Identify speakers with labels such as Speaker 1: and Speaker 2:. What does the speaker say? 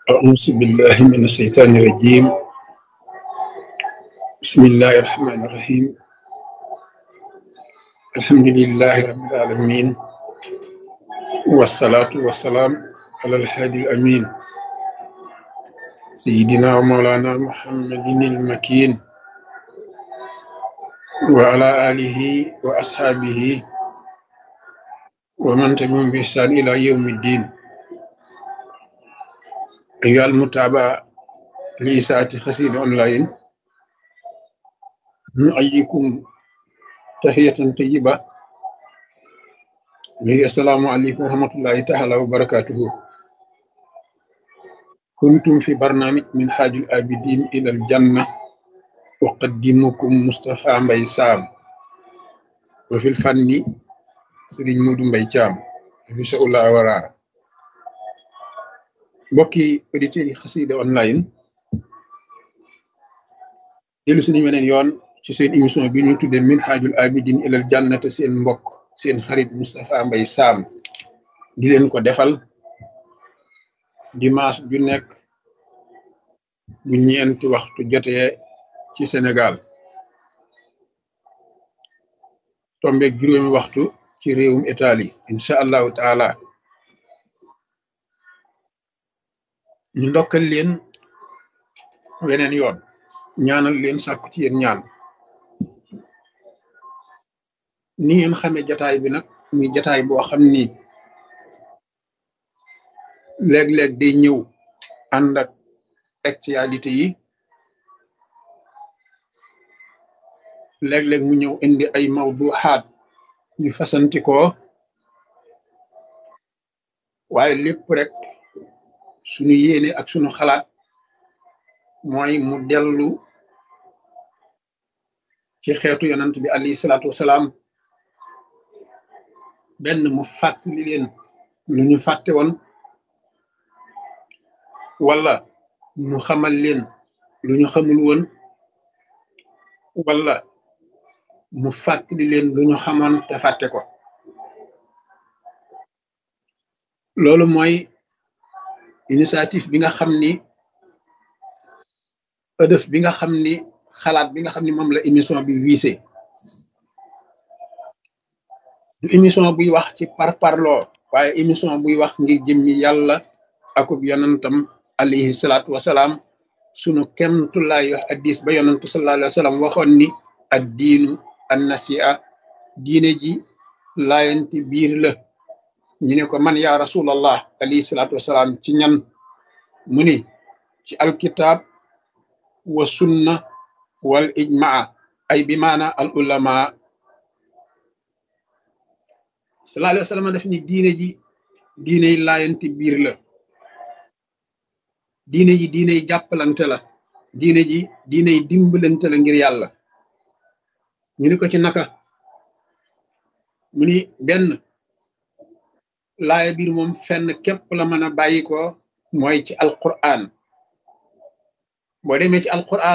Speaker 1: أعوذ بالله من الشيطان الرجيم بسم الله الرحمن الرحيم الحمد لله رب العالمين والصلاة والسلام على الهادي الأمين سيدنا ومولانا محمد المكين وعلى آله وأصحابه ومن تبعهم بإحسان إلى يوم الدين أيها المتابعة لإساءة خسير أونلاين نحييكم تحية طيبة وهي السلام عليكم ورحمة الله تعالى وبركاته كنتم في برنامج من حاج الآبدين إلى الجنة أقدمكم مصطفى مبي سام وفي الفن سيرين مودو مبي تيام في شاء الله ورا mbokki auditeurs yi xasida online dellu suñu weneen yoon ci seen émission bi ñu tuddee min xaajul abidin ilal jannate seen mbokk seen xarit Moustapha Mbaye Sam di leen ko defal dimanche ju nekk bu ñeenti waxtu jotee ci Sénégal tombeeg juróomi waxtu ci réewum Italie incha allahu taala ñu ndokkal leen weneen yoon ñaanal leen sàkku ci yéen ñaan ni ngeen xamee jataay bi nag muy jataay boo xam ni léeg-léeg day ñëw ànd ak actualité yi léeg-léeg mu ñëw indi ay mawduxaat yu fasantikoo waaye lépp rek sunu yéene ak sunu xalaat mooy mu dellu ci xeetu yonant bi alayhi salaatu wasalaam benn mu fàttali leen lu ñu fàtte woon wala mu xamal leen lu ñu xamul woon wala mu fàttali leen lu ñu xamoon te fàtte ko loolu mooy initiative bi nga xam ni ëdëf bi nga xam ni xalaat bi nga xam ni moom la émission bi wiise du émission buy wax ci parparloo waaye émission buy wax ngir jëmmi yàlla akub yonantam alayhi salaatu wasalaam sunu kemtulaay wax addis ba yonantu sallallahu alayhi wa sallam waxoon ni ad diinu an nasia diine ji laayanti biir la ñu ne ko man yaa rasulallah alayhi salaatu wasalaam ci ñan mu ni ci alkitab wa sunna wal ijmaa ay bi maana al ulama sallallahu alayhi wa sallam def ni diine ji diiney laayanti biir la diine ji diiney jàppalante la diine ji diiney dimbalante la ngir yàlla ñu ni ko ci naka mu ni benn laaya biir moom fenn képp la mën a bàyyi ko mooy ci alquran boo demee ci alquran